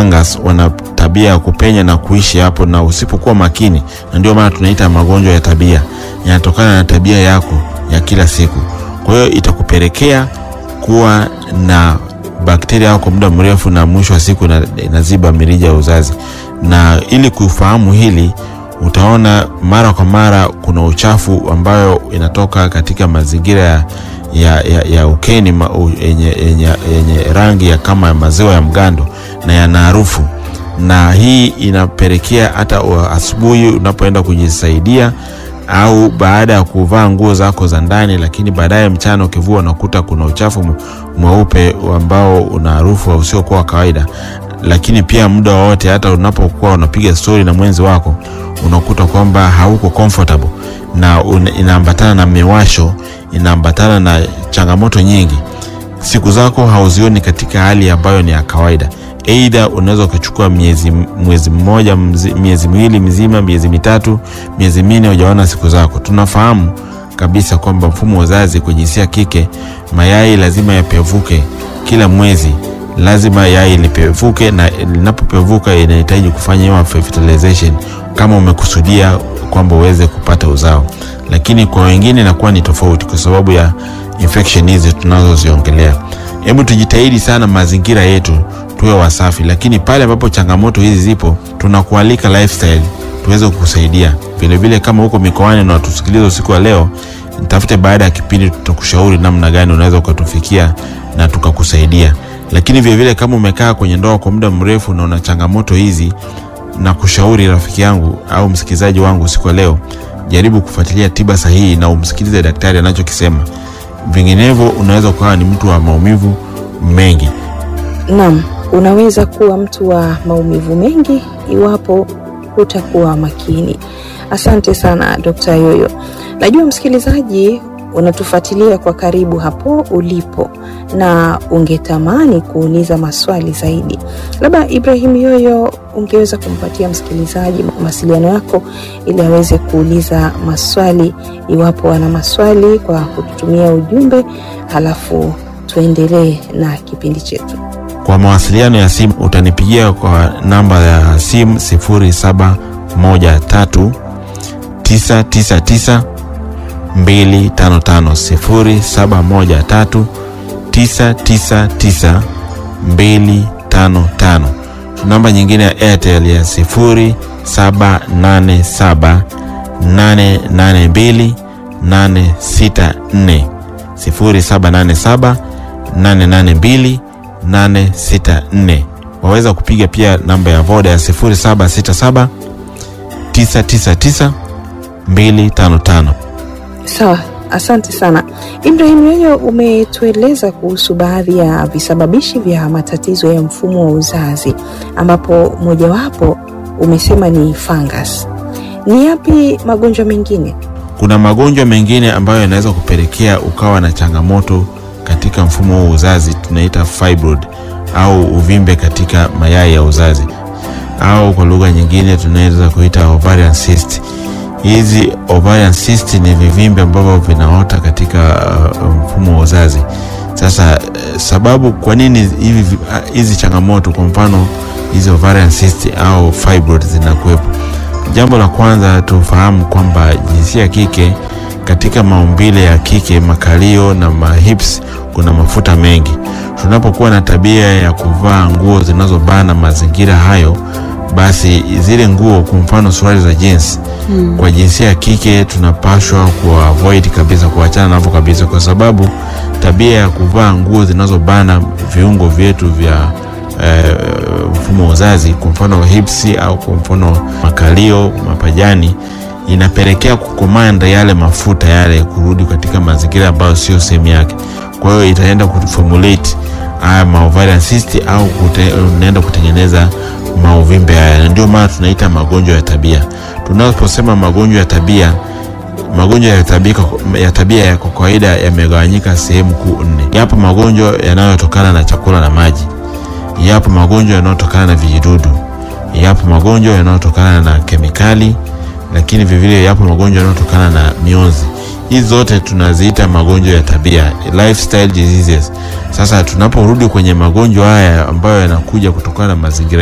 fungus wana tabia ya kupenya na kuishi hapo, na usipokuwa makini, na ndio maana tunaita magonjwa ya tabia, yanatokana na tabia yako ya kila siku. Kwa hiyo itakupelekea kuwa na bakteria hao kwa muda mrefu, na mwisho wa siku ina- inaziba mirija ya uzazi. Na ili kufahamu hili, utaona mara kwa mara kuna uchafu ambayo inatoka katika mazingira ya, ya, ya, ya ukeni ma- u- yenye, yenye, yenye rangi ya kama maziwa ya mgando na yana harufu, na hii inapelekea hata wa- asubuhi unapoenda kujisaidia au baada ya kuvaa nguo zako za ndani, lakini baadaye mchana ukivua unakuta kuna uchafu m- mweupe ambao una harufu usiokuwa wa kawaida. Lakini pia muda wowote, hata unapokuwa unapiga stori na mwenzi wako, unakuta kwamba hauko comfortable na una- inaambatana na miwasho, inaambatana na changamoto nyingi siku zako hauzioni katika hali ambayo ni ya kawaida. Aidha, unaweza ukachukua miezi mwezi mmoja mzi, miezi miwili mizima, miezi mitatu, miezi minne hujaona siku zako. Tunafahamu kabisa kwamba mfumo wa uzazi kwa jinsia ya kike, mayai lazima yapevuke kila mwezi, lazima yai lipevuke, na linapopevuka inahitaji kufanyiwa fertilization kama umekusudia kwamba uweze kupata uzao, lakini kwa wengine inakuwa ni tofauti kwa sababu ya infection hizi tunazoziongelea. Hebu tujitahidi sana mazingira yetu tuwe wasafi, lakini pale ambapo changamoto hizi zipo, tunakualika lifestyle tuweze kukusaidia vilevile. Kama huko mikoani na watusikiliza usiku wa leo, nitafute baada ya kipindi, tutakushauri namna gani unaweza ukatufikia na tukakusaidia. Lakini vilevile kama umekaa kwenye ndoa kwa muda mrefu na una changamoto hizi, na kushauri rafiki yangu au msikilizaji wangu usiku wa leo, jaribu kufuatilia tiba sahihi na umsikilize daktari anachokisema. Vinginevyo unaweza ukawa ni mtu wa maumivu mengi. Naam, unaweza kuwa mtu wa maumivu mengi iwapo hutakuwa makini. Asante sana Dr. Yoyo. Najua msikilizaji unatufuatilia kwa karibu hapo ulipo na ungetamani kuuliza maswali zaidi. Labda Ibrahim Yoyo, ungeweza kumpatia msikilizaji mawasiliano yako ili aweze kuuliza maswali iwapo ana maswali kwa kututumia ujumbe, halafu tuendelee na kipindi chetu. Kwa mawasiliano ya simu utanipigia kwa namba ya simu 0713 999 255 0713 999 255. Namba nyingine ya Airtel ya 0787 882 864 0787 882 864. Waweza kupiga pia namba ya Voda ya 0767 999 255. Sawa, asante sana Ibrahim Yoyo, umetueleza kuhusu baadhi ya visababishi vya matatizo ya mfumo wa uzazi, ambapo mojawapo umesema ni fungus. Ni yapi magonjwa mengine? Kuna magonjwa mengine ambayo yanaweza kupelekea ukawa na changamoto katika mfumo wa uzazi, tunaita fibroid au uvimbe katika mayai ya uzazi, au kwa lugha nyingine tunaweza kuita ovarian cyst. Hizi ovarian cyst ni vivimbe ambavyo vinaota katika uh, mfumo wa uzazi. Sasa uh, sababu kwa nini hivi vi- uh, hizi changamoto, kwa mfano hizi ovarian cyst au fibroid zinakuwepo? Jambo la kwanza tufahamu kwamba jinsia ya kike katika maumbile ya kike, makalio na mahips, kuna mafuta mengi. Tunapokuwa na tabia ya kuvaa nguo zinazobana mazingira hayo, basi zile nguo, kwa mfano suruali za jeans Hmm. kwa jinsia ya kike tunapashwa kuavoid kabisa, kuachana navyo kabisa, kwa sababu tabia ya kuvaa nguo zinazobana viungo vyetu vya eh, mfumo wa uzazi, kwa mfano hips au kwa mfano makalio, mapajani, inapelekea kukomanda yale mafuta yale kurudi katika mazingira ambayo sio sehemu yake. Kwa hiyo itaenda kuformulate haya maovarian cyst au kute, unaenda kutengeneza mauvimbe haya, na ndio maana tunaita magonjwa ya tabia. Tunaposema magonjwa ya tabia, magonjwa ya tabia, ya tabia ya kwa kawaida yamegawanyika sehemu kuu nne. Yapo magonjwa yanayotokana na chakula na maji, yapo magonjwa yanayotokana na vijidudu, yapo magonjwa yanayotokana na kemikali, lakini vivile yapo magonjwa yanayotokana na mionzi. Hizi zote tunaziita magonjwa ya tabia, lifestyle diseases. Sasa tunaporudi kwenye magonjwa haya ambayo yanakuja kutokana na mazingira